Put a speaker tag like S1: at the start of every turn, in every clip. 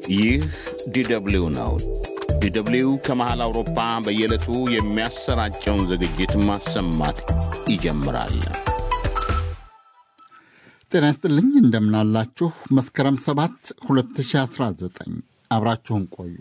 S1: ይህ ዲደብሊው ነው። ዲደብሊው ከመሃል አውሮፓ በየዕለቱ የሚያሰራጨውን ዝግጅት ማሰማት ይጀምራል።
S2: ጤና ይስጥልኝ፣ እንደምናላችሁ። መስከረም 7 2019 አብራችሁን ቆዩ።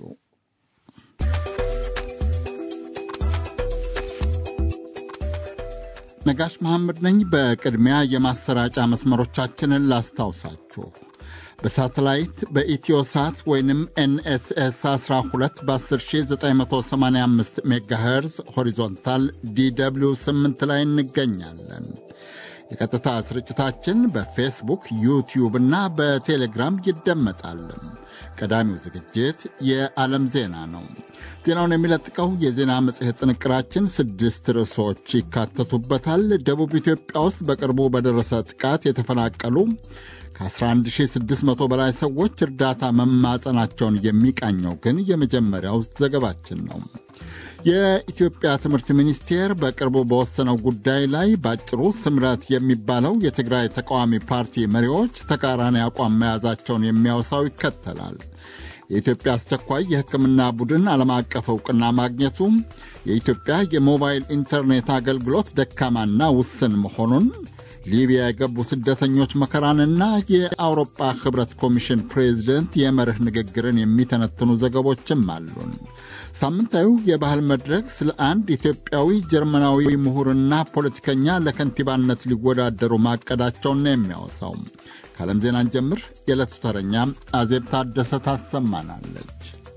S2: ነጋሽ መሐመድ ነኝ። በቅድሚያ የማሰራጫ መስመሮቻችንን ላስታውሳችሁ። በሳተላይት በኢትዮሳት ወይንም ኤንኤስኤስ 12 በ10985 ሜጋሄርዝ ሆሪዞንታል ዲw 8 ላይ እንገኛለን። የቀጥታ ስርጭታችን በፌስቡክ ዩቲዩብ እና በቴሌግራም ይደመጣል። ቀዳሚው ዝግጅት የዓለም ዜና ነው። ዜናውን የሚለጥቀው የዜና መጽሔት ጥንቅራችን ስድስት ርዕሶች ይካተቱበታል። ደቡብ ኢትዮጵያ ውስጥ በቅርቡ በደረሰ ጥቃት የተፈናቀሉ ከ11600 በላይ ሰዎች እርዳታ መማጸናቸውን የሚቃኘው ግን የመጀመሪያው ዘገባችን ነው። የኢትዮጵያ ትምህርት ሚኒስቴር በቅርቡ በወሰነው ጉዳይ ላይ በአጭሩ ስምረት የሚባለው የትግራይ ተቃዋሚ ፓርቲ መሪዎች ተቃራኒ አቋም መያዛቸውን የሚያወሳው ይከተላል። የኢትዮጵያ አስቸኳይ የሕክምና ቡድን ዓለም አቀፍ ዕውቅና ማግኘቱ፣ የኢትዮጵያ የሞባይል ኢንተርኔት አገልግሎት ደካማና ውስን መሆኑን፣ ሊቢያ የገቡ ስደተኞች መከራንና የአውሮፓ ኅብረት ኮሚሽን ፕሬዚደንት የመርህ ንግግርን የሚተነትኑ ዘገቦችም አሉን። ሳምንታዊው የባህል መድረክ ስለ አንድ ኢትዮጵያዊ ጀርመናዊ ምሁርና ፖለቲከኛ ለከንቲባነት ሊወዳደሩ ማቀዳቸውን ነው የሚያወሳው። ከዓለም ዜናን ጀምር። የዕለቱ ተረኛ አዜብ ታደሰ ታሰማናለች።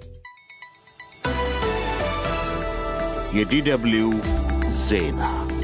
S1: የዲደብሊው ዜና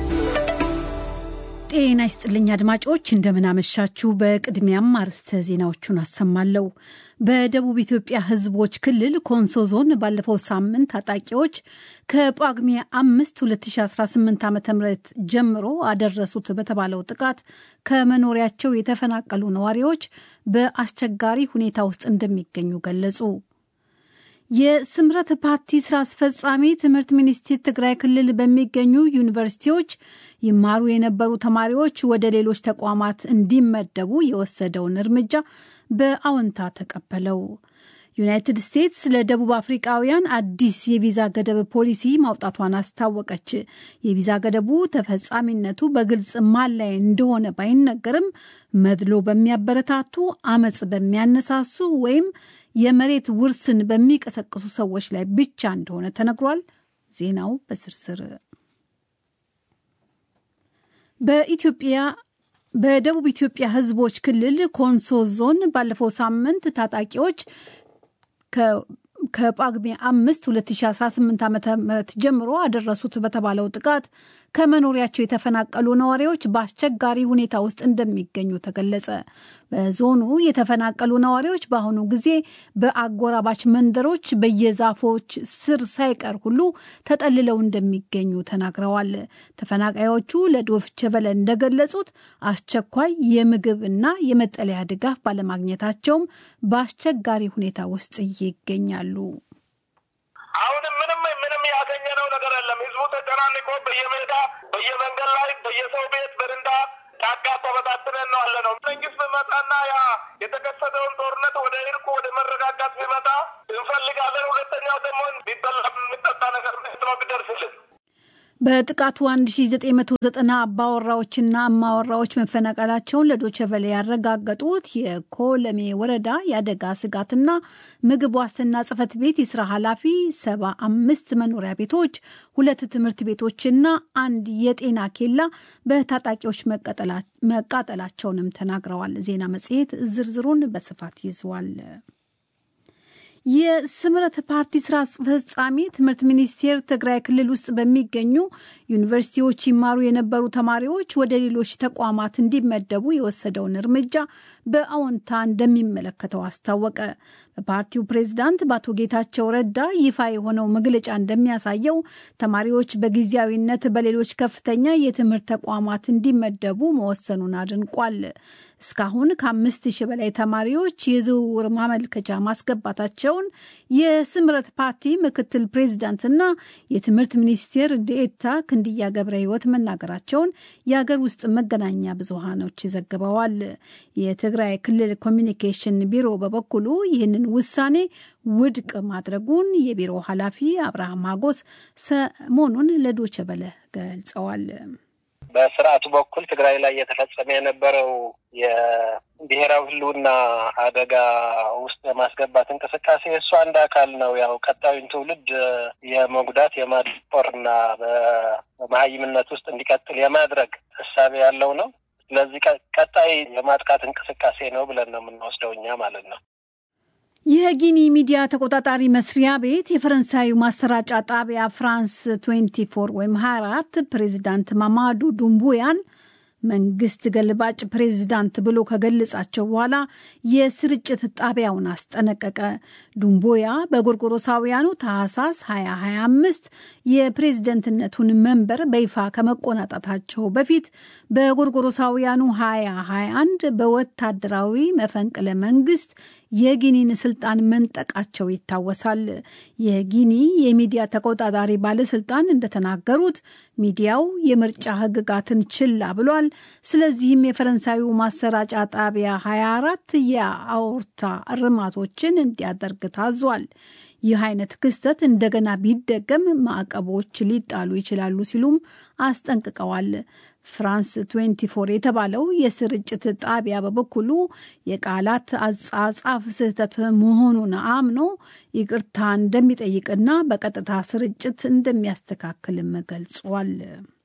S3: ጤና ይስጥልኝ አድማጮች፣ እንደምናመሻችሁ። በቅድሚያም አርዕስተ ዜናዎቹን አሰማለሁ። በደቡብ ኢትዮጵያ ሕዝቦች ክልል ኮንሶ ዞን ባለፈው ሳምንት ታጣቂዎች ከጳጉሜ አምስት 2018 ዓ ም ጀምሮ አደረሱት በተባለው ጥቃት ከመኖሪያቸው የተፈናቀሉ ነዋሪዎች በአስቸጋሪ ሁኔታ ውስጥ እንደሚገኙ ገለጹ። የስምረት ፓርቲ ስራ አስፈጻሚ ትምህርት ሚኒስቴር ትግራይ ክልል በሚገኙ ዩኒቨርሲቲዎች ይማሩ የነበሩ ተማሪዎች ወደ ሌሎች ተቋማት እንዲመደቡ የወሰደውን እርምጃ በአዎንታ ተቀበለው። ዩናይትድ ስቴትስ ለደቡብ አፍሪቃውያን አዲስ የቪዛ ገደብ ፖሊሲ ማውጣቷን አስታወቀች። የቪዛ ገደቡ ተፈጻሚነቱ በግልጽ ማን ላይ እንደሆነ ባይነገርም መድሎ በሚያበረታቱ፣ አመፅ በሚያነሳሱ ወይም የመሬት ውርስን በሚቀሰቅሱ ሰዎች ላይ ብቻ እንደሆነ ተነግሯል። ዜናው በስርስር በኢትዮጵያ በደቡብ ኢትዮጵያ ሕዝቦች ክልል ኮንሶ ዞን ባለፈው ሳምንት ታጣቂዎች ከጳጉሜ አምስት 2018 ዓ ም ጀምሮ አደረሱት በተባለው ጥቃት ከመኖሪያቸው የተፈናቀሉ ነዋሪዎች በአስቸጋሪ ሁኔታ ውስጥ እንደሚገኙ ተገለጸ። በዞኑ የተፈናቀሉ ነዋሪዎች በአሁኑ ጊዜ በአጎራባች መንደሮች በየዛፎች ስር ሳይቀር ሁሉ ተጠልለው እንደሚገኙ ተናግረዋል። ተፈናቃዮቹ ለዶይቼ ቬለ እንደገለጹት አስቸኳይ የምግብ እና የመጠለያ ድጋፍ ባለማግኘታቸውም በአስቸጋሪ ሁኔታ ውስጥ ይገኛሉ።
S4: አሁንም ምንም ምንም ያገኘነው ነገር የለም። ህዝቡ ተጨናንቆ በየሜዳ በየመንገድ ላይ በየሰው ቤት በርንዳ ጫካ ተበታትነን ነው አለ ነው። መንግስት ቢመጣና ያ የተከሰተውን ጦርነት ወደ እርቁ ወደ መረጋጋት ቢመጣ እንፈልጋለን። ሁለተኛው ደግሞ ቢበላ የሚጠጣ ነገር ነው ቢደርስልን
S3: በጥቃቱ 1990 አባወራዎችና እማወራዎች መፈናቀላቸውን ለዶቸቨለ ያረጋገጡት የኮለሜ ወረዳ የአደጋ ስጋትና ምግብ ዋስትና ጽሕፈት ቤት የስራ ኃላፊ ሰባ አምስት መኖሪያ ቤቶች፣ ሁለት ትምህርት ቤቶችና አንድ የጤና ኬላ በታጣቂዎች መቃጠላቸውንም ተናግረዋል። ዜና መጽሔት ዝርዝሩን በስፋት ይዟል። የስምረት ፓርቲ ስራ አስፈጻሚ ትምህርት ሚኒስቴር ትግራይ ክልል ውስጥ በሚገኙ ዩኒቨርሲቲዎች ይማሩ የነበሩ ተማሪዎች ወደ ሌሎች ተቋማት እንዲመደቡ የወሰደውን እርምጃ በአዎንታ እንደሚመለከተው አስታወቀ። በፓርቲው ፕሬዝዳንት በአቶ ጌታቸው ረዳ ይፋ የሆነው መግለጫ እንደሚያሳየው ተማሪዎች በጊዜያዊነት በሌሎች ከፍተኛ የትምህርት ተቋማት እንዲመደቡ መወሰኑን አድንቋል። እስካሁን ከአምስት ሺህ በላይ ተማሪዎች የዝውውር ማመልከቻ ማስገባታቸውን የስምረት ፓርቲ ምክትል ፕሬዚዳንትና የትምህርት ሚኒስቴር ዴኤታ ክንድያ ገብረ ሕይወት መናገራቸውን የአገር ውስጥ መገናኛ ብዙሃኖች ዘግበዋል። የትግራይ ክልል ኮሚኒኬሽን ቢሮ በበኩሉ ይህንን ውሳኔ ውድቅ ማድረጉን የቢሮ ኃላፊ አብርሃም ሀጎስ ሰሞኑን ለዶቸ በለ ገልጸዋል።
S5: በስርዓቱ በኩል ትግራይ ላይ የተፈጸመ የነበረው የብሔራዊ ሕልውና አደጋ ውስጥ የማስገባት እንቅስቃሴ እሱ አንድ አካል ነው። ያው ቀጣዩን ትውልድ የመጉዳት የማድቆር እና በመሀይምነት ውስጥ እንዲቀጥል የማድረግ እሳቤ ያለው ነው። ስለዚህ ቀጣይ የማጥቃት እንቅስቃሴ ነው ብለን ነው የምንወስደው እኛ ማለት ነው።
S3: የጊኒ ሚዲያ ተቆጣጣሪ መስሪያ ቤት የፈረንሳዩ ማሰራጫ ጣቢያ ፍራንስ 24 ወይም 24 ፕሬዚዳንት ማማዱ ዱምቡያን መንግስት ገልባጭ ፕሬዚዳንት ብሎ ከገለጻቸው በኋላ የስርጭት ጣቢያውን አስጠነቀቀ። ዱምቦያ በጎርጎሮሳውያኑ ታህሳስ 2025 የፕሬዝደንትነቱን መንበር በይፋ ከመቆናጠታቸው በፊት በጎርጎሮሳውያኑ 2021 በወታደራዊ መፈንቅለ መንግስት የጊኒን ስልጣን መንጠቃቸው ይታወሳል። የጊኒ የሚዲያ ተቆጣጣሪ ባለስልጣን እንደተናገሩት ሚዲያው የምርጫ ህግጋትን ችላ ብሏል። ስለዚህም የፈረንሳዩ ማሰራጫ ጣቢያ 24 የአውርታ እርማቶችን እንዲያደርግ ታዟል። ይህ አይነት ክስተት እንደገና ቢደገም ማዕቀቦች ሊጣሉ ይችላሉ ሲሉም አስጠንቅቀዋል። ፍራንስ 24 የተባለው የስርጭት ጣቢያ በበኩሉ የቃላት አጻጻፍ ስህተት መሆኑን አምኖ ይቅርታ እንደሚጠይቅና በቀጥታ ስርጭት እንደሚያስተካክልም ገልጿል።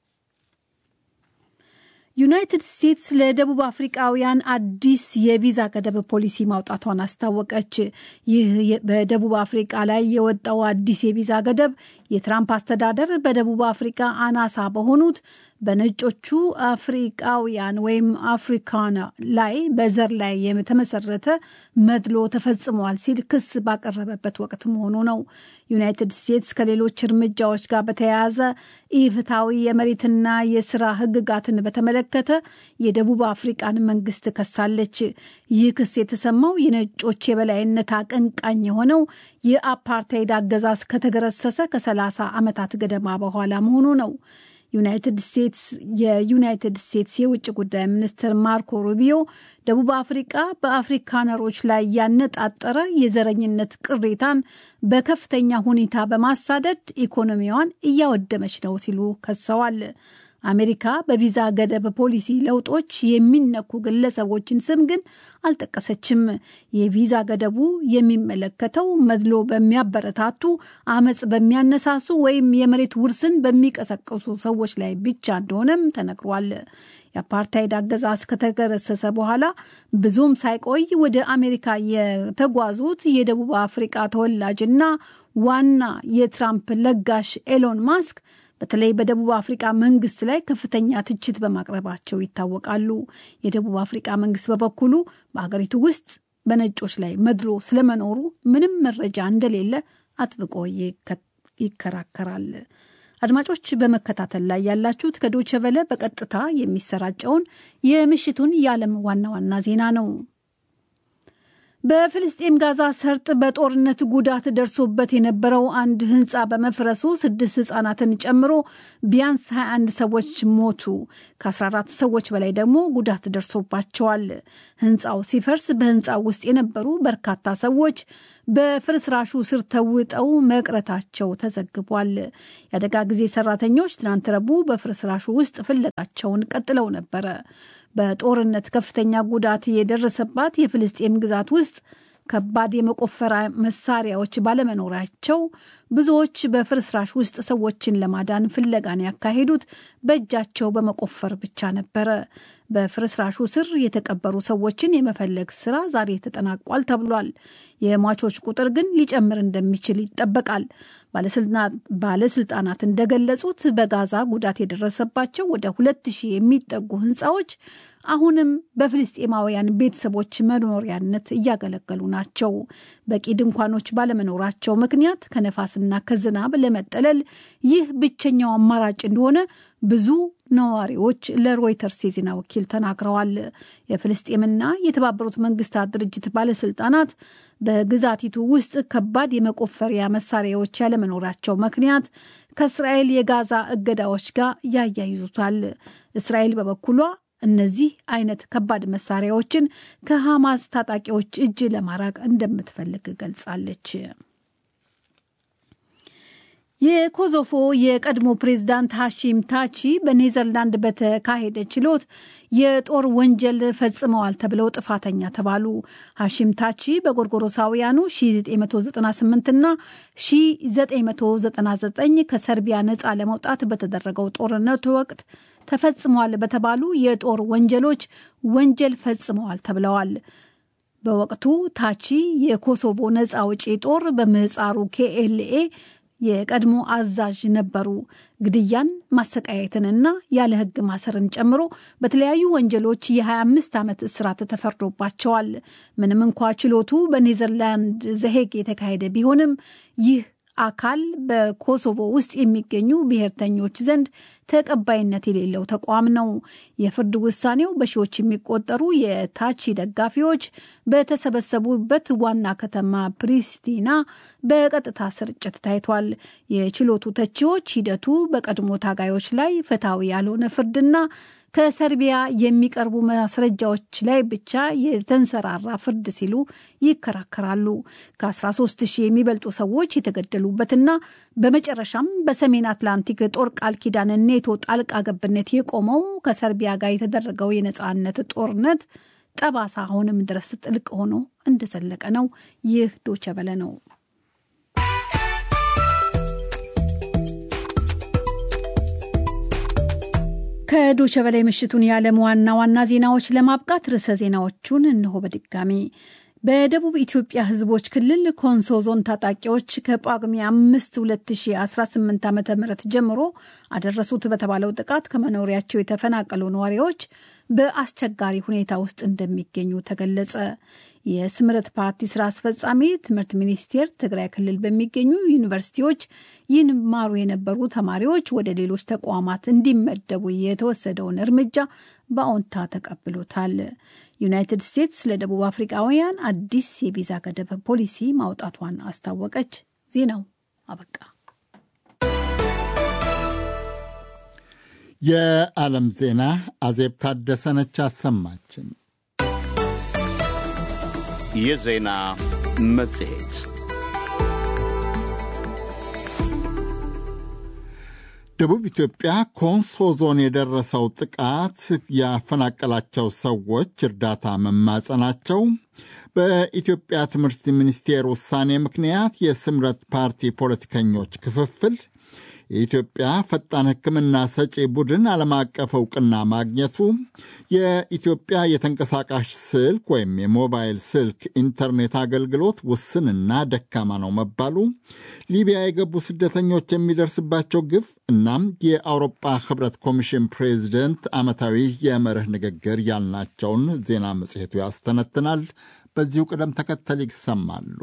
S3: ዩናይትድ ስቴትስ ለደቡብ አፍሪቃውያን አዲስ የቪዛ ገደብ ፖሊሲ ማውጣቷን አስታወቀች። ይህ በደቡብ አፍሪቃ ላይ የወጣው አዲስ የቪዛ ገደብ የትራምፕ አስተዳደር በደቡብ አፍሪቃ አናሳ በሆኑት በነጮቹ አፍሪቃውያን ወይም አፍሪካና ላይ በዘር ላይ የተመሰረተ መድሎ ተፈጽሟል ሲል ክስ ባቀረበበት ወቅት መሆኑ ነው። ዩናይትድ ስቴትስ ከሌሎች እርምጃዎች ጋር በተያያዘ ኢፍትሐዊ የመሬትና የስራ ህግጋትን በተመለከተ የደቡብ አፍሪቃን መንግስት ከሳለች። ይህ ክስ የተሰማው የነጮች የበላይነት አቀንቃኝ የሆነው የአፓርታይድ አገዛዝ ከተገረሰሰ ከሰላሳ ዓመታት ገደማ በኋላ መሆኑ ነው። ዩናይትድ ስቴትስ የዩናይትድ ስቴትስ የውጭ ጉዳይ ሚኒስትር ማርኮ ሩቢዮ ደቡብ አፍሪቃ በአፍሪካነሮች ላይ ያነጣጠረ የዘረኝነት ቅሬታን በከፍተኛ ሁኔታ በማሳደድ ኢኮኖሚዋን እያወደመች ነው ሲሉ ከሰዋል። አሜሪካ በቪዛ ገደብ ፖሊሲ ለውጦች የሚነኩ ግለሰቦችን ስም ግን አልጠቀሰችም። የቪዛ ገደቡ የሚመለከተው መድሎ በሚያበረታቱ፣ አመፅ በሚያነሳሱ ወይም የመሬት ውርስን በሚቀሰቅሱ ሰዎች ላይ ብቻ እንደሆነም ተነግሯል። የአፓርታይድ አገዛዝ ከተገረሰሰ በኋላ ብዙም ሳይቆይ ወደ አሜሪካ የተጓዙት የደቡብ አፍሪቃ ተወላጅና ዋና የትራምፕ ለጋሽ ኤሎን ማስክ በተለይ በደቡብ አፍሪቃ መንግስት ላይ ከፍተኛ ትችት በማቅረባቸው ይታወቃሉ። የደቡብ አፍሪቃ መንግስት በበኩሉ በሀገሪቱ ውስጥ በነጮች ላይ መድሎ ስለመኖሩ ምንም መረጃ እንደሌለ አጥብቆ ይከራከራል። አድማጮች በመከታተል ላይ ያላችሁት ከዶቸ ቨለ በቀጥታ የሚሰራጨውን የምሽቱን የዓለም ዋና ዋና ዜና ነው። በፍልስጤም ጋዛ ሰርጥ በጦርነት ጉዳት ደርሶበት የነበረው አንድ ህንፃ በመፍረሱ ስድስት ህጻናትን ጨምሮ ቢያንስ 21 ሰዎች ሞቱ። ከ14 ሰዎች በላይ ደግሞ ጉዳት ደርሶባቸዋል። ህንፃው ሲፈርስ በህንፃው ውስጥ የነበሩ በርካታ ሰዎች በፍርስራሹ ስር ተውጠው መቅረታቸው ተዘግቧል። የአደጋ ጊዜ ሰራተኞች ትናንት ረቡዕ በፍርስራሹ ውስጥ ፍለጋቸውን ቀጥለው ነበረ። በጦርነት ከፍተኛ ጉዳት የደረሰባት የፍልስጤም ግዛት ውስጥ ከባድ የመቆፈሪያ መሳሪያዎች ባለመኖራቸው ብዙዎች በፍርስራሽ ውስጥ ሰዎችን ለማዳን ፍለጋን ያካሄዱት በእጃቸው በመቆፈር ብቻ ነበረ። በፍርስራሹ ስር የተቀበሩ ሰዎችን የመፈለግ ስራ ዛሬ ተጠናቋል ተብሏል። የሟቾች ቁጥር ግን ሊጨምር እንደሚችል ይጠበቃል። ባለስልጣናት እንደገለጹት በጋዛ ጉዳት የደረሰባቸው ወደ ሁለት ሺህ የሚጠጉ ህንፃዎች አሁንም በፍልስጤማውያን ቤተሰቦች መኖሪያነት እያገለገሉ ናቸው። በቂ ድንኳኖች ባለመኖራቸው ምክንያት ከነፋስና ከዝናብ ለመጠለል ይህ ብቸኛው አማራጭ እንደሆነ ብዙ ነዋሪዎች ለሮይተርስ የዜና ወኪል ተናግረዋል። የፍልስጤምና የተባበሩት መንግስታት ድርጅት ባለስልጣናት በግዛቲቱ ውስጥ ከባድ የመቆፈሪያ መሳሪያዎች ያለመኖራቸው ምክንያት ከእስራኤል የጋዛ እገዳዎች ጋር ያያይዙታል። እስራኤል በበኩሏ እነዚህ አይነት ከባድ መሳሪያዎችን ከሐማስ ታጣቂዎች እጅ ለማራቅ እንደምትፈልግ ገልጻለች። የኮሶቮ የቀድሞ ፕሬዝዳንት ሐሺም ታቺ በኔዘርላንድ በተካሄደ ችሎት የጦር ወንጀል ፈጽመዋል ተብለው ጥፋተኛ ተባሉ። ሐሺም ታቺ በጎርጎሮሳውያኑ 1998 እና 1999 ከሰርቢያ ነፃ ለመውጣት በተደረገው ጦርነቱ ወቅት ተፈጽመዋል በተባሉ የጦር ወንጀሎች ወንጀል ፈጽመዋል ተብለዋል። በወቅቱ ታቺ የኮሶቮ ነፃ አውጪ ጦር በምህፃሩ ኬኤልኤ የቀድሞ አዛዥ ነበሩ። ግድያን፣ ማሰቃየትንና ያለ ሕግ ማሰርን ጨምሮ በተለያዩ ወንጀሎች የ25 ዓመት እስራት ተፈርዶባቸዋል። ምንም እንኳ ችሎቱ በኔዘርላንድ ዘሄግ የተካሄደ ቢሆንም ይህ አካል በኮሶቮ ውስጥ የሚገኙ ብሔርተኞች ዘንድ ተቀባይነት የሌለው ተቋም ነው። የፍርድ ውሳኔው በሺዎች የሚቆጠሩ የታቺ ደጋፊዎች በተሰበሰቡበት ዋና ከተማ ፕሪስቲና በቀጥታ ስርጭት ታይቷል። የችሎቱ ተቺዎች ሂደቱ በቀድሞ ታጋዮች ላይ ፍትሐዊ ያልሆነ ፍርድና ከሰርቢያ የሚቀርቡ ማስረጃዎች ላይ ብቻ የተንሰራራ ፍርድ ሲሉ ይከራከራሉ። ከ13 ሺህ የሚበልጡ ሰዎች የተገደሉበትና በመጨረሻም በሰሜን አትላንቲክ ጦር ቃል ኪዳን ኔቶ ጣልቃ ገብነት የቆመው ከሰርቢያ ጋር የተደረገው የነፃነት ጦርነት ጠባሳ አሁንም ድረስ ጥልቅ ሆኖ እንደዘለቀ ነው። ይህ ዶቸበለ ነው። ከዶቸ በላይ ምሽቱን የዓለም ዋና ዋና ዜናዎች ለማብቃት ርዕሰ ዜናዎቹን እንሆ በድጋሚ በደቡብ ኢትዮጵያ ሕዝቦች ክልል ኮንሶ ዞን ታጣቂዎች ከጳጉሜ አምስት 2018 ዓ ም ጀምሮ አደረሱት በተባለው ጥቃት ከመኖሪያቸው የተፈናቀሉ ነዋሪዎች በአስቸጋሪ ሁኔታ ውስጥ እንደሚገኙ ተገለጸ። የስምረት ፓርቲ ስራ አስፈጻሚ ትምህርት ሚኒስቴር ትግራይ ክልል በሚገኙ ዩኒቨርሲቲዎች ይማሩ የነበሩ ተማሪዎች ወደ ሌሎች ተቋማት እንዲመደቡ የተወሰደውን እርምጃ በአዎንታ ተቀብሎታል። ዩናይትድ ስቴትስ ለደቡብ አፍሪካውያን አዲስ የቪዛ ገደብ ፖሊሲ ማውጣቷን አስታወቀች። ዜናው አበቃ።
S2: የዓለም ዜና አዜብ ታደሰነች አሰማችን።
S1: የዜና መጽሔት
S2: ደቡብ ኢትዮጵያ ኮንሶ ዞን የደረሰው ጥቃት ያፈናቀላቸው ሰዎች እርዳታ መማጸናቸው፣ በኢትዮጵያ ትምህርት ሚኒስቴር ውሳኔ ምክንያት የስምረት ፓርቲ ፖለቲከኞች ክፍፍል፣ የኢትዮጵያ ፈጣን ሕክምና ሰጪ ቡድን ዓለም አቀፍ እውቅና ማግኘቱ፣ የኢትዮጵያ የተንቀሳቃሽ ስልክ ወይም የሞባይል ስልክ ኢንተርኔት አገልግሎት ውስንና ደካማ ነው መባሉ፣ ሊቢያ የገቡ ስደተኞች የሚደርስባቸው ግፍ እናም የአውሮፓ ሕብረት ኮሚሽን ፕሬዚደንት ዓመታዊ የመርህ ንግግር ያልናቸውን ዜና መጽሔቱ ያስተነትናል። በዚሁ ቅደም ተከተል ይሰማሉ።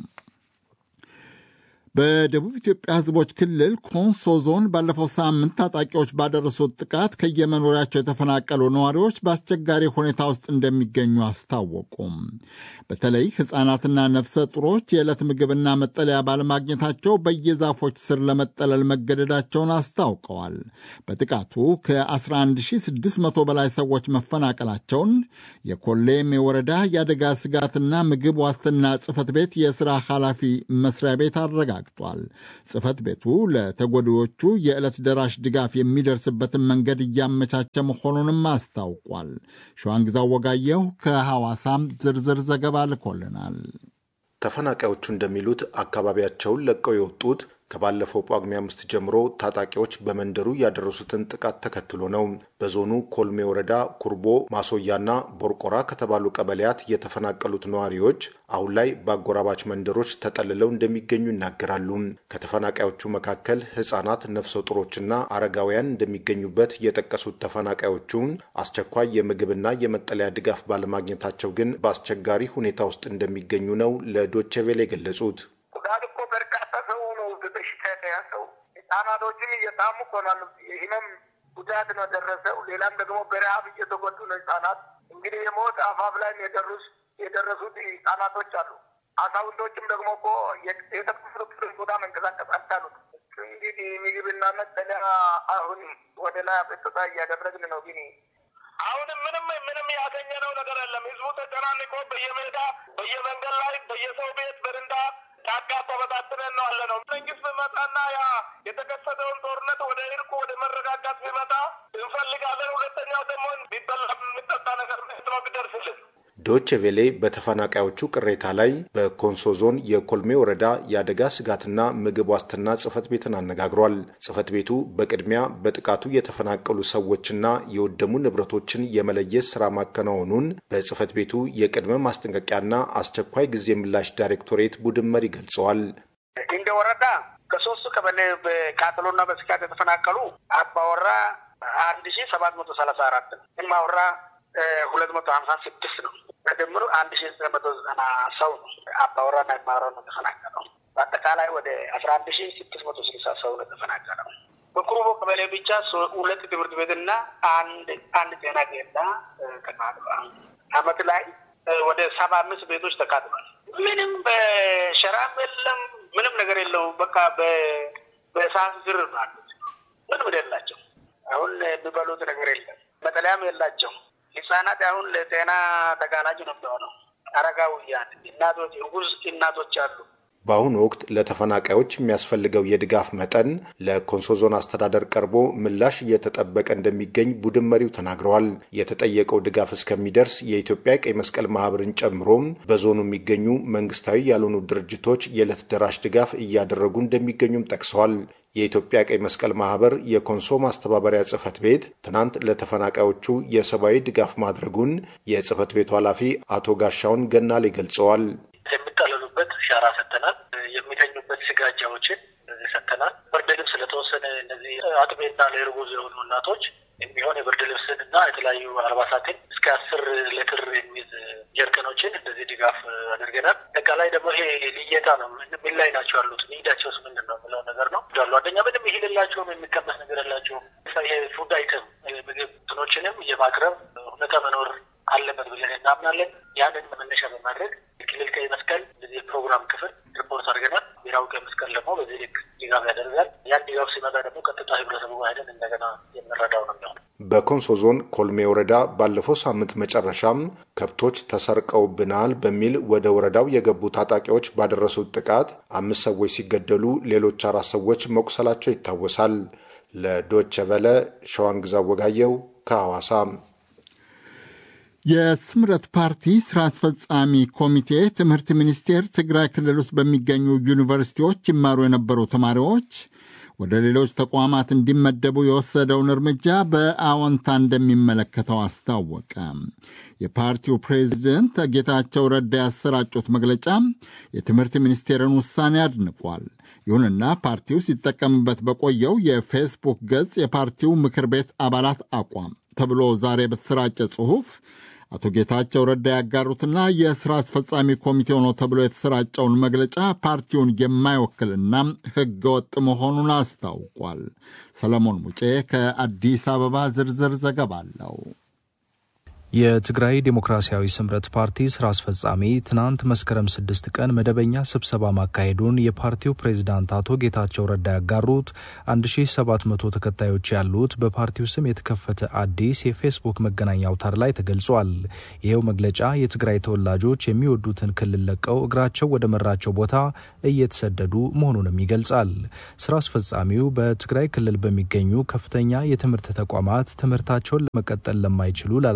S2: በደቡብ ኢትዮጵያ ሕዝቦች ክልል ኮንሶ ዞን ባለፈው ሳምንት ታጣቂዎች ባደረሱት ጥቃት ከየመኖሪያቸው የተፈናቀሉ ነዋሪዎች በአስቸጋሪ ሁኔታ ውስጥ እንደሚገኙ አስታወቁም። በተለይ ሕፃናትና ነፍሰ ጡሮች የዕለት ምግብና መጠለያ ባለማግኘታቸው በየዛፎች ስር ለመጠለል መገደዳቸውን አስታውቀዋል። በጥቃቱ ከ11600 በላይ ሰዎች መፈናቀላቸውን የኮሌም የወረዳ የአደጋ ስጋትና ምግብ ዋስትና ጽሕፈት ቤት የሥራ ኃላፊ መስሪያ ቤት አረጋግጧል ተረጋግጧል። ጽሕፈት ቤቱ ለተጎጂዎቹ የዕለት ደራሽ ድጋፍ የሚደርስበትን መንገድ እያመቻቸ መሆኑንም አስታውቋል። ሸዋንግዛው ወጋየሁ ከሐዋሳም ዝርዝር ዘገባ ልኮልናል።
S6: ተፈናቃዮቹ እንደሚሉት አካባቢያቸውን ለቀው የወጡት ከባለፈው ጳጉሜ አምስት ጀምሮ ታጣቂዎች በመንደሩ ያደረሱትን ጥቃት ተከትሎ ነው። በዞኑ ኮልሜ ወረዳ ኩርቦ፣ ማሶያና ቦርቆራ ከተባሉ ቀበሌያት የተፈናቀሉት ነዋሪዎች አሁን ላይ በአጎራባች መንደሮች ተጠልለው እንደሚገኙ ይናገራሉ። ከተፈናቃዮቹ መካከል ሕጻናት፣ ነፍሰ ጡሮችና አረጋውያን እንደሚገኙበት የጠቀሱት ተፈናቃዮቹ አስቸኳይ የምግብና የመጠለያ ድጋፍ ባለማግኘታቸው ግን በአስቸጋሪ ሁኔታ ውስጥ እንደሚገኙ ነው ለዶቼ ቬለ የገለጹት።
S4: ጉዳት እኮ በርካታ ሰው ነው በበሽታ የተያዘው። ህጻናቶችም እየታሙ ኮናሉ። ይህንም ጉዳት ነው ደረሰው። ሌላም ደግሞ በረሀብ እየተጎዱ ነው ህጻናት። እንግዲህ የሞት አፋፍ ላይ የደረሱ የደረሱት ህጻናቶች አሉ። አዛውንቶችም ደግሞ እኮ የተቀመጡበት ቦታ መንቀሳቀስ አልቻሉም። እንግዲህ ምግብና መጠለያ አሁን ወደ ላይ አቤቱታ እያደረግን ነው ግን አሁንም ምንም ምንም ያገኘነው ነገር የለም። ህዝቡ ተጨናንቆ በየሜዳ በየመንገድ ላይ በየሰው ቤት በረንዳ ጫካ ተበታትነን ነው አለ ነው። መንግስት ቢመጣና ያ የተከሰተውን ጦርነት ወደ እርቁ ወደ መረጋጋት ቢመጣ እንፈልጋለን። ሁለተኛው ደግሞ ቢበላ የሚጠጣ ነገር ነው ቢደርስልን
S6: ዶች ቬሌ በተፈናቃዮቹ ቅሬታ ላይ በኮንሶ ዞን የኮልሜ ወረዳ የአደጋ ስጋትና ምግብ ዋስትና ጽህፈት ቤትን አነጋግሯል። ጽህፈት ቤቱ በቅድሚያ በጥቃቱ የተፈናቀሉ ሰዎችና የወደሙ ንብረቶችን የመለየት ስራ ማከናወኑን በጽህፈት ቤቱ የቅድመ ማስጠንቀቂያና አስቸኳይ ጊዜ ምላሽ ዳይሬክቶሬት ቡድን መሪ ገልጸዋል።
S7: እንደ ወረዳ ከሶስቱ ቀበሌ በቃጠሎና በስጋት የተፈናቀሉ አባወራ አንድ ሺ ሰባት መቶ ሰላሳ አራት ነው። እማወራ ሁለት መቶ ሀምሳ ስድስት ነው። በድምሩ አንድ ሺ ዘጠኝ መቶ ዘጠና ሰው ነው አባወራና የማወራ ነው የተፈናቀለው። በአጠቃላይ ወደ አስራ አንድ ሺ ስድስት መቶ ስልሳ ሰው ነው የተፈናቀለው። በኩሩቦ ቀበሌ ብቻ ሁለት ትምህርት ቤትና አንድ አንድ ጤና ኬላ ተቃጥሏል። አመት ላይ ወደ ሰባ አምስት ቤቶች ተቃጥሏል። ምንም በሸራም የለም፣ ምንም ነገር የለውም። በቃ በእሳት ዝር ነው አሉት። ምንም የላቸው። አሁን የሚበሉት ነገር የለም። መጠለያም የላቸው። ህጻናት አሁን ለጤና ተጋላጭ ነው የሚሆነው። አረጋውያን እናቶች፣ እርጉዝ እናቶች አሉ።
S6: በአሁኑ ወቅት ለተፈናቃዮች የሚያስፈልገው የድጋፍ መጠን ለኮንሶ ዞን አስተዳደር ቀርቦ ምላሽ እየተጠበቀ እንደሚገኝ ቡድን መሪው ተናግረዋል። የተጠየቀው ድጋፍ እስከሚደርስ የኢትዮጵያ ቀይ መስቀል ማህበርን ጨምሮም በዞኑ የሚገኙ መንግስታዊ ያልሆኑ ድርጅቶች የዕለት ደራሽ ድጋፍ እያደረጉ እንደሚገኙም ጠቅሰዋል። የኢትዮጵያ ቀይ መስቀል ማህበር የኮንሶ ማስተባበሪያ ጽህፈት ቤት ትናንት ለተፈናቃዮቹ የሰብአዊ ድጋፍ ማድረጉን የጽህፈት ቤቱ ኃላፊ አቶ ጋሻውን ገናሌ ገልጸዋል።
S7: የሚጠለሉበት ሻራ ሰጥተናል። የሚተኙበት ስጋጃዎችን ሰጥተናል። ብርድ ልብስ ለተወሰነ እነዚህ አጥቤና ለእርጉዝ የሆኑ እናቶች የሚሆን የብርድ ልብስን እና የተለያዩ አልባሳትን እስከ አስር ሌትር የሚይዝ ጀርቀኖችን እንደዚህ ድጋፍ አድርገናል። አጠቃላይ ደግሞ ይሄ ልየታ ነው። ምን ላይ ናቸው ያሉት ኒዳቸውስ ምንድን ነው ብለው ነገር ነው ዳሉ አንደኛ ምንም ይሄ የላቸውም፣ የሚቀመስ ነገር የላቸውም። ይሄ ፉድ አይተም ምግብ እንትኖችንም የማቅረብ ሁኔታ መኖር አለበት ብለን እናምናለን። ያንን መነሻ በማድረግ የክልል ቀይ መስቀል እንደዚህ የፕሮግራም ክፍል ሪፖርት አድርገናል። ብሔራዊ ቀይ መስቀል ደግሞ በዚህ ልክ ድጋፍ ያደርጋል። ያን ድጋፍ ሲመጣ ደግሞ ቀጥታ ህብረተሰቡ ሄደን እንደገና የምንረዳው ነው የሚሆነው።
S6: በኮንሶ ዞን ኮልሜ ወረዳ ባለፈው ሳምንት መጨረሻም ከብቶች ተሰርቀውብናል በሚል ወደ ወረዳው የገቡ ታጣቂዎች ባደረሱት ጥቃት አምስት ሰዎች ሲገደሉ ሌሎች አራት ሰዎች መቁሰላቸው ይታወሳል። ለዶቸ ቨለ ሸዋንግዛ ወጋየው ከሐዋሳ።
S2: የስምረት ፓርቲ ስራ አስፈጻሚ ኮሚቴ ትምህርት ሚኒስቴር ትግራይ ክልል ውስጥ በሚገኙ ዩኒቨርሲቲዎች ይማሩ የነበሩ ተማሪዎች ወደ ሌሎች ተቋማት እንዲመደቡ የወሰደውን እርምጃ በአዎንታ እንደሚመለከተው አስታወቀ። የፓርቲው ፕሬዚደንት ጌታቸው ረዳ ያሰራጩት መግለጫ የትምህርት ሚኒስቴርን ውሳኔ አድንቋል። ይሁንና ፓርቲው ሲጠቀምበት በቆየው የፌስቡክ ገጽ የፓርቲው ምክር ቤት አባላት አቋም ተብሎ ዛሬ በተሰራጨ ጽሑፍ አቶ ጌታቸው ረዳ ያጋሩትና የሥራ አስፈጻሚ ኮሚቴው ነው ተብሎ የተሰራጨውን መግለጫ ፓርቲውን የማይወክልና ሕገወጥ መሆኑን አስታውቋል። ሰለሞን ሙጬ ከአዲስ አበባ ዝርዝር ዘገባ አለው።
S8: የትግራይ ዴሞክራሲያዊ ስምረት ፓርቲ ስራ አስፈጻሚ ትናንት መስከረም ስድስት ቀን መደበኛ ስብሰባ ማካሄዱን የፓርቲው ፕሬዝዳንት አቶ ጌታቸው ረዳ ያጋሩት 1700 ተከታዮች ያሉት በፓርቲው ስም የተከፈተ አዲስ የፌስቡክ መገናኛ አውታር ላይ ተገልጿል። ይኸው መግለጫ የትግራይ ተወላጆች የሚወዱትን ክልል ለቀው እግራቸው ወደ መራቸው ቦታ እየተሰደዱ መሆኑንም ይገልጻል። ስራ አስፈጻሚው በትግራይ ክልል በሚገኙ ከፍተኛ የትምህርት ተቋማት ትምህርታቸውን ለመቀጠል ለማይችሉ ላላቸው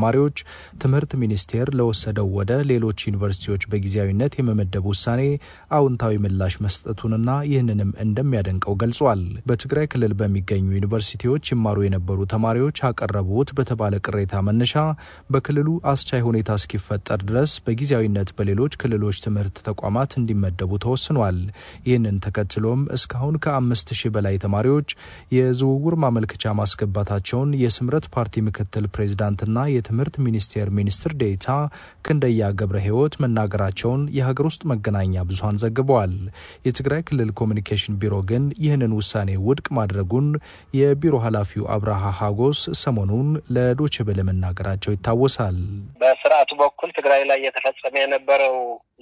S8: ተማሪዎች ትምህርት ሚኒስቴር ለወሰደው ወደ ሌሎች ዩኒቨርሲቲዎች በጊዜያዊነት የመመደብ ውሳኔ አዎንታዊ ምላሽ መስጠቱንና ይህንንም እንደሚያደንቀው ገልጿል። በትግራይ ክልል በሚገኙ ዩኒቨርሲቲዎች ይማሩ የነበሩ ተማሪዎች አቀረቡት በተባለ ቅሬታ መነሻ በክልሉ አስቻይ ሁኔታ እስኪፈጠር ድረስ በጊዜያዊነት በሌሎች ክልሎች ትምህርት ተቋማት እንዲመደቡ ተወስኗል። ይህንን ተከትሎም እስካሁን ከአምስት ሺህ በላይ ተማሪዎች የዝውውር ማመልከቻ ማስገባታቸውን የስምረት ፓርቲ ምክትል ፕሬዚዳንትና የትምህርት ሚኒስቴር ሚኒስትር ዴኤታ ክንደያ ገብረ ሕይወት መናገራቸውን የሀገር ውስጥ መገናኛ ብዙኃን ዘግበዋል። የትግራይ ክልል ኮሚኒኬሽን ቢሮ ግን ይህንን ውሳኔ ውድቅ ማድረጉን የቢሮ ኃላፊው አብርሃ ሀጎስ ሰሞኑን ለዶይቼ ቬለ መናገራቸው ይታወሳል።
S5: በስርዓቱ በኩል ትግራይ ላይ የተፈጸመ የነበረው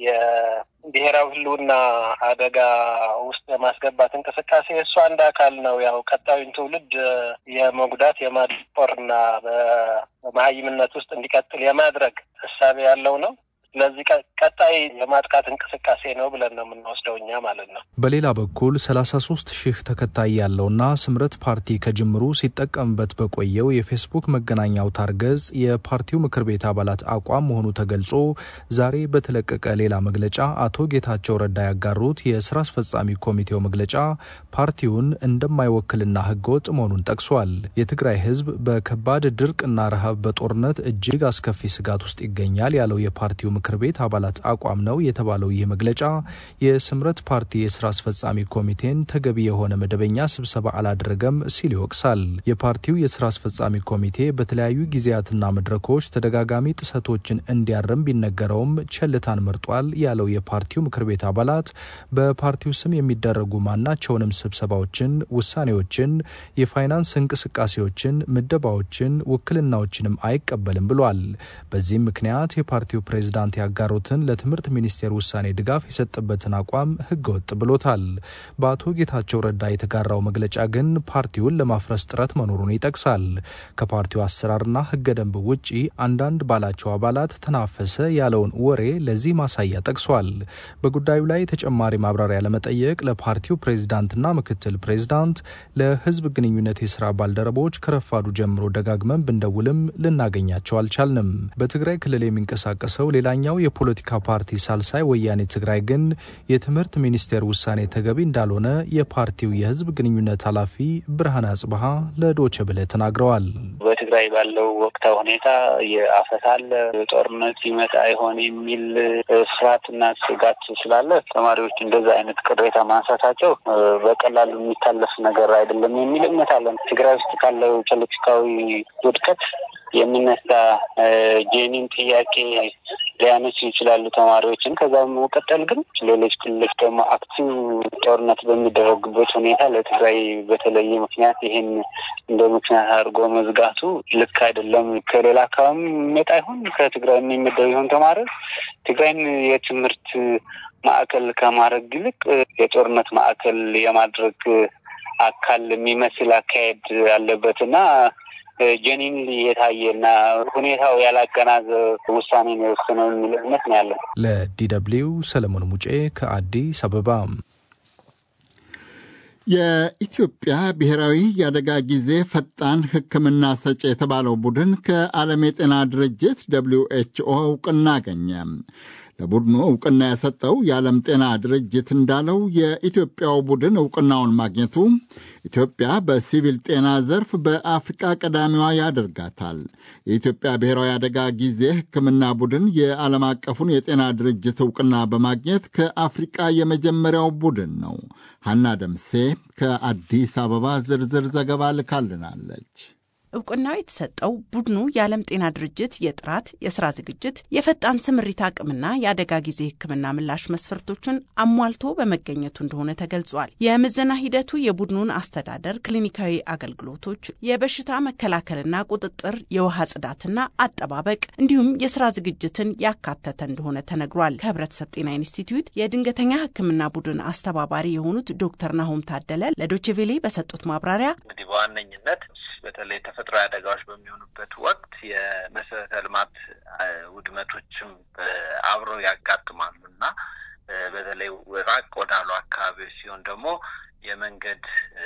S5: የብሔራዊ ሕልውና አደጋ ውስጥ የማስገባት እንቅስቃሴ እሱ አንድ አካል ነው። ያው ቀጣዩን ትውልድ የመጉዳት የማድቆርና በመሀይምነት ውስጥ እንዲቀጥል የማድረግ እሳቤ ያለው ነው። ስለዚህ ቀጣይ የማጥቃት እንቅስቃሴ ነው ብለን ነው የምንወስደው እኛ ማለት ነው።
S8: በሌላ በኩል ሰላሳ ሶስት ሺህ ተከታይ ያለውና ስምረት ፓርቲ ከጅምሩ ሲጠቀምበት በቆየው የፌስቡክ መገናኛ አውታር ገጽ የፓርቲው ምክር ቤት አባላት አቋም መሆኑ ተገልጾ ዛሬ በተለቀቀ ሌላ መግለጫ አቶ ጌታቸው ረዳ ያጋሩት የስራ አስፈጻሚ ኮሚቴው መግለጫ ፓርቲውን እንደማይወክልና ህገወጥ መሆኑን ጠቅሷል። የትግራይ ህዝብ በከባድ ድርቅና ረሃብ በጦርነት እጅግ አስከፊ ስጋት ውስጥ ይገኛል ያለው የፓርቲው ምክር ቤት አባላት አቋም ነው የተባለው ይህ መግለጫ የስምረት ፓርቲ የስራ አስፈጻሚ ኮሚቴን ተገቢ የሆነ መደበኛ ስብሰባ አላደረገም ሲል ይወቅሳል። የፓርቲው የስራ አስፈጻሚ ኮሚቴ በተለያዩ ጊዜያትና መድረኮች ተደጋጋሚ ጥሰቶችን እንዲያርም ቢነገረውም ቸልታን መርጧል ያለው የፓርቲው ምክር ቤት አባላት በፓርቲው ስም የሚደረጉ ማናቸውንም ስብሰባዎችን፣ ውሳኔዎችን፣ የፋይናንስ እንቅስቃሴዎችን፣ ምደባዎችን፣ ውክልናዎችንም አይቀበልም ብሏል። በዚህም ምክንያት የፓርቲው ፕሬዝዳንት ያጋሩትን ለትምህርት ሚኒስቴር ውሳኔ ድጋፍ የሰጠበትን አቋም ህገወጥ ብሎታል። በአቶ ጌታቸው ረዳ የተጋራው መግለጫ ግን ፓርቲውን ለማፍረስ ጥረት መኖሩን ይጠቅሳል። ከፓርቲው አሰራርና ህገ ደንብ ውጪ አንዳንድ ባላቸው አባላት ተናፈሰ ያለውን ወሬ ለዚህ ማሳያ ጠቅሷል። በጉዳዩ ላይ ተጨማሪ ማብራሪያ ለመጠየቅ ለፓርቲው ፕሬዝዳንትና ምክትል ፕሬዝዳንት፣ ለህዝብ ግንኙነት የስራ ባልደረቦች ከረፋዱ ጀምሮ ደጋግመን ብንደውልም ልናገኛቸው አልቻልንም። በትግራይ ክልል የሚንቀሳቀሰው ሌላኛው የፖለቲካ ፓርቲ ሳልሳይ ወያኔ ትግራይ ግን የትምህርት ሚኒስቴር ውሳኔ ተገቢ እንዳልሆነ የፓርቲው የህዝብ ግንኙነት ኃላፊ ብርሃን አጽብሃ ለዶቼ ቬለ ተናግረዋል።
S9: በትግራይ ባለው ወቅታዊ ሁኔታ የአፈሳ አለ፣ ጦርነት ይመጣ ይሆን የሚል ፍርሃትና ስጋት ስላለ ተማሪዎች እንደዛ አይነት ቅሬታ ማንሳታቸው በቀላሉ የሚታለፍ ነገር አይደለም የሚል እምነት አለን። ትግራይ ውስጥ ካለው ፖለቲካዊ ውድቀት የሚነሳ ጄኒን ጥያቄ ሊያነሱ ይችላሉ ተማሪዎችን። ከዛ በመቀጠል ግን ሌሎች ክልሎች ደግሞ አክቲቭ ጦርነት በሚደረግበት ሁኔታ ለትግራይ በተለየ ምክንያት ይህን እንደ ምክንያት አድርጎ መዝጋቱ ልክ አይደለም። ከሌላ አካባቢ የሚመጣ ይሁን ከትግራይ የሚመደብ ይሁን ተማሪዎች ትግራይን የትምህርት ማዕከል ከማድረግ ይልቅ የጦርነት ማዕከል የማድረግ አካል የሚመስል አካሄድ አለበት እና ጀኒን የታየና ሁኔታው ያላገናዘበ ውሳኔ ነው የወሰነው የሚል እምነት ነው ያለን።
S8: ለዲ ደብልዩ ሰለሞን ሙጬ ከአዲስ አበባ።
S2: የኢትዮጵያ ብሔራዊ የአደጋ ጊዜ ፈጣን ሕክምና ሰጪ የተባለው ቡድን ከዓለም የጤና ድርጅት ደብሊው ኤችኦ እውቅና አገኘ። ለቡድኑ እውቅና የሰጠው የዓለም ጤና ድርጅት እንዳለው የኢትዮጵያው ቡድን እውቅናውን ማግኘቱ ኢትዮጵያ በሲቪል ጤና ዘርፍ በአፍሪቃ ቀዳሚዋ ያደርጋታል። የኢትዮጵያ ብሔራዊ አደጋ ጊዜ ሕክምና ቡድን የዓለም አቀፉን የጤና ድርጅት እውቅና በማግኘት ከአፍሪቃ የመጀመሪያው ቡድን ነው። ሐና ደምሴ ከአዲስ አበባ ዝርዝር ዘገባ ልካልናለች።
S10: እውቅናው የተሰጠው ቡድኑ የዓለም ጤና ድርጅት የጥራት የስራ ዝግጅት፣ የፈጣን ስምሪት አቅምና የአደጋ ጊዜ ሕክምና ምላሽ መስፈርቶችን አሟልቶ በመገኘቱ እንደሆነ ተገልጿል። የምዘና ሂደቱ የቡድኑን አስተዳደር፣ ክሊኒካዊ አገልግሎቶች፣ የበሽታ መከላከልና ቁጥጥር፣ የውሃ ጽዳትና አጠባበቅ እንዲሁም የስራ ዝግጅትን ያካተተ እንደሆነ ተነግሯል። ከህብረተሰብ ጤና ኢንስቲትዩት የድንገተኛ ሕክምና ቡድን አስተባባሪ የሆኑት ዶክተር ናሆም ታደለ ለዶችቬሌ በሰጡት ማብራሪያ
S11: እንግዲህ በዋነኝነት በተለይ ተፈጥሯዊ አደጋዎች በሚሆኑበት ወቅት የመሰረተ ልማት ውድመቶችም አብረው ያጋጥማሉ እና በተለይ ራቅ ወዳሉ አካባቢዎች ሲሆን ደግሞ የመንገድ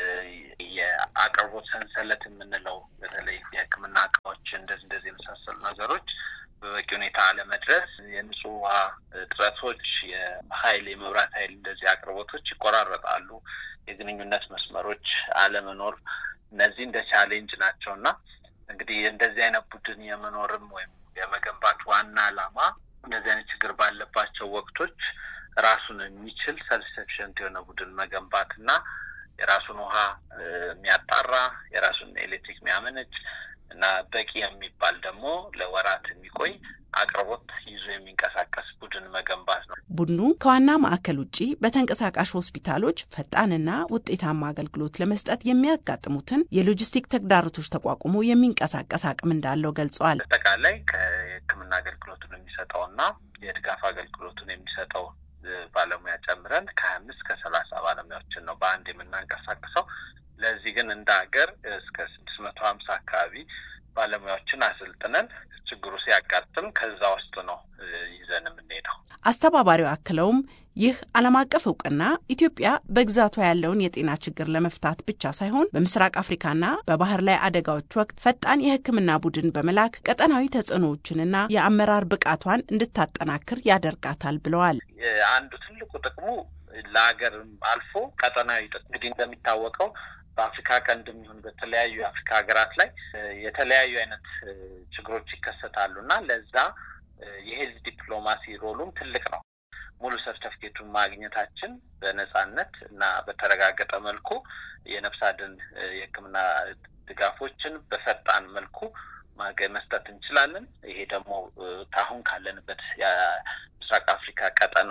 S11: የአቅርቦት ሰንሰለት የምንለው በተለይ የሕክምና እቃዎች እንደዚህ እንደዚህ የመሳሰሉ ነገሮች በበቂ ሁኔታ አለመድረስ፣ የንጹህ ውሃ እጥረቶች፣ የኃይል የመብራት ኃይል እንደዚህ አቅርቦቶች ይቆራረጣሉ፣ የግንኙነት መስመሮች አለመኖር እነዚህ እንደ ቻሌንጅ ናቸው እና እንግዲህ እንደዚህ አይነት ቡድን የመኖርም ወይም የመገንባት ዋና ዓላማ እንደዚህ አይነት ችግር ባለባቸው ወቅቶች ራሱን የሚችል ሰልፍ ሰፊሸንት የሆነ ቡድን መገንባት እና የራሱን ውሃ የሚያጣራ የራሱን ኤሌክትሪክ የሚያመነጭ እና በቂ የሚባል ደግሞ ለወራት የሚቆይ አቅርቦት ይዞ የሚንቀሳቀስ ቡድን መገንባት ነው።
S10: ቡድኑ ከዋና ማዕከል ውጭ በተንቀሳቃሽ ሆስፒታሎች ፈጣንና ውጤታማ አገልግሎት ለመስጠት የሚያጋጥሙትን የሎጂስቲክ ተግዳሮቶች ተቋቁሞ የሚንቀሳቀስ አቅም እንዳለው ገልጸዋል።
S11: አጠቃላይ ከሕክምና አገልግሎቱን የሚሰጠውና የድጋፍ አገልግሎቱን የሚሰጠው ባለሙያ ጨምረን ከሀያ አምስት ከሰላሳ ባለሙያዎችን ነው በአንድ የምናንቀሳቅሰው። ለዚህ ግን እንደ ሀገር እስከ ስድስት መቶ ሀምሳ አካባቢ ባለሙያዎችን አሰልጥነን ችግሩ ሲያጋጥም ከዛ ውስጥ ነው ይዘን የምንሄደው።
S10: አስተባባሪው አክለውም ይህ ዓለም አቀፍ እውቅና ኢትዮጵያ በግዛቷ ያለውን የጤና ችግር ለመፍታት ብቻ ሳይሆን በምስራቅ አፍሪካና በባህር ላይ አደጋዎች ወቅት ፈጣን የሕክምና ቡድን በመላክ ቀጠናዊ ተጽዕኖዎችንና የአመራር ብቃቷን እንድታጠናክር ያደርጋታል ብለዋል።
S11: አንዱ ትልቁ ጥቅሙ ለሀገርም አልፎ ቀጠናዊ ጥቅም እንግዲህ እንደሚታወቀው በአፍሪካ ቀንድ የሚሆን በተለያዩ የአፍሪካ ሀገራት ላይ የተለያዩ አይነት ችግሮች ይከሰታሉ እና ለዛ የሄልዝ ዲፕሎማሲ ሮሉም ትልቅ ነው። ሙሉ ሰርተፍኬቱን ማግኘታችን በነጻነት እና በተረጋገጠ መልኩ የነፍስ አድን የሕክምና ድጋፎችን በፈጣን መልኩ መስጠት እንችላለን። ይሄ ደግሞ ከአሁን ካለንበት የምስራቅ አፍሪካ ቀጠና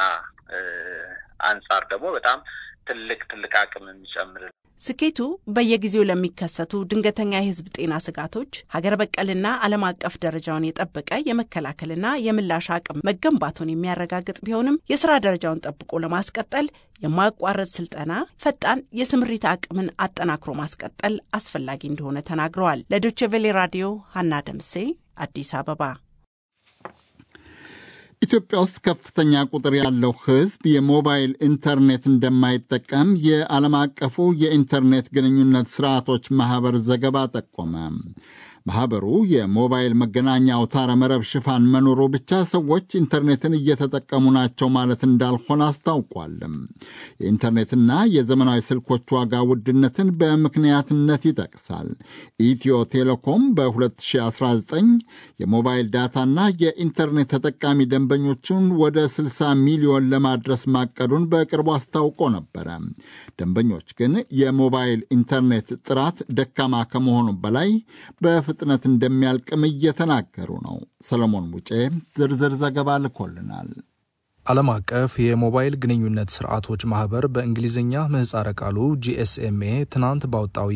S11: አንጻር ደግሞ በጣም ትልቅ ትልቅ አቅም የሚጨምር
S10: ስኬቱ በየጊዜው ለሚከሰቱ ድንገተኛ የህዝብ ጤና ስጋቶች ሀገር በቀልና ዓለም አቀፍ ደረጃውን የጠበቀ የመከላከልና የምላሽ አቅም መገንባቱን የሚያረጋግጥ ቢሆንም የስራ ደረጃውን ጠብቆ ለማስቀጠል የማያቋረጥ ስልጠና፣ ፈጣን የስምሪት አቅምን አጠናክሮ ማስቀጠል አስፈላጊ እንደሆነ ተናግረዋል። ለዶቼ ቬሌ ራዲዮ ሀና ደምሴ አዲስ አበባ።
S2: ኢትዮጵያ ውስጥ ከፍተኛ ቁጥር ያለው ሕዝብ የሞባይል ኢንተርኔት እንደማይጠቀም የዓለም አቀፉ የኢንተርኔት ግንኙነት ስርዓቶች ማኅበር ዘገባ ጠቆመ። ማኅበሩ የሞባይል መገናኛ አውታረ መረብ ሽፋን መኖሩ ብቻ ሰዎች ኢንተርኔትን እየተጠቀሙ ናቸው ማለት እንዳልሆነ አስታውቋል። የኢንተርኔትና የዘመናዊ ስልኮች ዋጋ ውድነትን በምክንያትነት ይጠቅሳል። ኢትዮ ቴሌኮም በ2019 የሞባይል ዳታና የኢንተርኔት ተጠቃሚ ደንበኞቹን ወደ 60 ሚሊዮን ለማድረስ ማቀዱን በቅርቡ አስታውቆ ነበረ። ደንበኞች ግን የሞባይል ኢንተርኔት ጥራት ደካማ ከመሆኑ በላይ በፍጥነት እንደሚያልቅም እየተናገሩ ነው። ሰለሞን ሙጬ ዝርዝር ዘገባ ልኮልናል።
S8: ዓለም አቀፍ የሞባይል ግንኙነት ስርዓቶች ማህበር በእንግሊዝኛ ምህጻረ ቃሉ ጂኤስኤምኤ ትናንት ባወጣው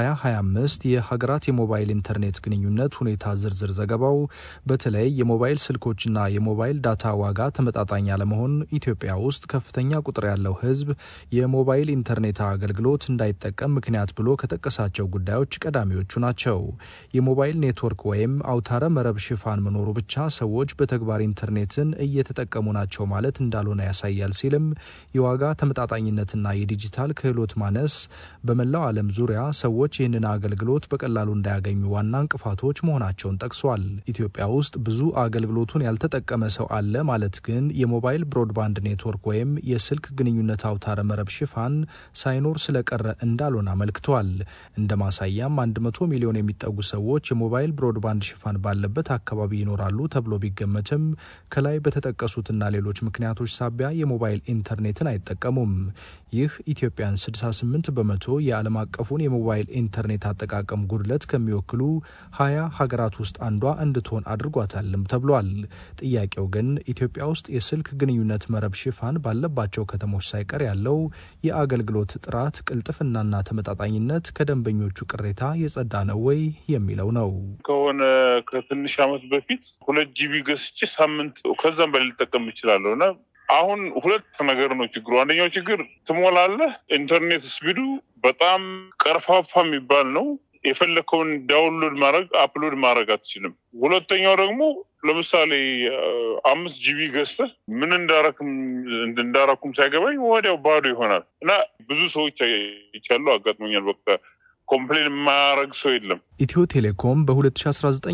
S8: የ2025 የሀገራት የሞባይል ኢንተርኔት ግንኙነት ሁኔታ ዝርዝር ዘገባው በተለይ የሞባይል ስልኮችና የሞባይል ዳታ ዋጋ ተመጣጣኝ አለመሆን ኢትዮጵያ ውስጥ ከፍተኛ ቁጥር ያለው ሕዝብ የሞባይል ኢንተርኔት አገልግሎት እንዳይጠቀም ምክንያት ብሎ ከጠቀሳቸው ጉዳዮች ቀዳሚዎቹ ናቸው። የሞባይል ኔትወርክ ወይም አውታረ መረብ ሽፋን መኖሩ ብቻ ሰዎች በተግባር ኢንተርኔትን እየተጠቀሙ ናቸው ማለት እንዳልሆነ ያሳያል ሲልም የዋጋ ተመጣጣኝነትና የዲጂታል ክህሎት ማነስ በመላው ዓለም ዙሪያ ሰዎች ይህንን አገልግሎት በቀላሉ እንዳያገኙ ዋና እንቅፋቶች መሆናቸውን ጠቅሷል። ኢትዮጵያ ውስጥ ብዙ አገልግሎቱን ያልተጠቀመ ሰው አለ ማለት ግን የሞባይል ብሮድባንድ ኔትወርክ ወይም የስልክ ግንኙነት አውታረ መረብ ሽፋን ሳይኖር ስለቀረ እንዳልሆነ አመልክቷል። እንደ ማሳያም 100 ሚሊዮን የሚጠጉ ሰዎች የሞባይል ብሮድባንድ ሽፋን ባለበት አካባቢ ይኖራሉ ተብሎ ቢገመትም ከላይ በተጠቀሱትና ሌሎች ምክንያቶች ሳቢያ የሞባይል ኢንተርኔትን አይጠቀሙም። ይህ ኢትዮጵያን 68 በመቶ የዓለም አቀፉን የሞባይል ኢንተርኔት አጠቃቀም ጉድለት ከሚወክሉ ሀያ ሀገራት ውስጥ አንዷ እንድትሆን አድርጓታልም ተብሏል። ጥያቄው ግን ኢትዮጵያ ውስጥ የስልክ ግንኙነት መረብ ሽፋን ባለባቸው ከተሞች ሳይቀር ያለው የአገልግሎት ጥራት፣ ቅልጥፍናና ተመጣጣኝነት ከደንበኞቹ ቅሬታ የጸዳ ነው ወይ የሚለው ነው።
S12: ከሆነ ከትንሽ ዓመት በፊት ሁለት ጂቢ ገዝቼ ሳምንት ከዛም በላይ ልጠቀም እችላለሁ እና አሁን ሁለት ነገር ነው ችግሩ። አንደኛው ችግር ትሞላለህ፣ ኢንተርኔት ስፒዱ በጣም ቀርፋፋ የሚባል ነው። የፈለከውን ዳውንሎድ ማድረግ አፕሎድ ማድረግ አትችልም። ሁለተኛው ደግሞ ለምሳሌ አምስት ጂቢ ገዝተህ ምን እንዳረክም እንዳረኩም ሳይገባኝ ወዲያው ባዶ ይሆናል እና ብዙ ሰዎች ይቻሉ አጋጥሞኛል። በቃ ኮምፕሌን የማያረግ ሰው የለም።
S8: ኢትዮ ቴሌኮም በ2019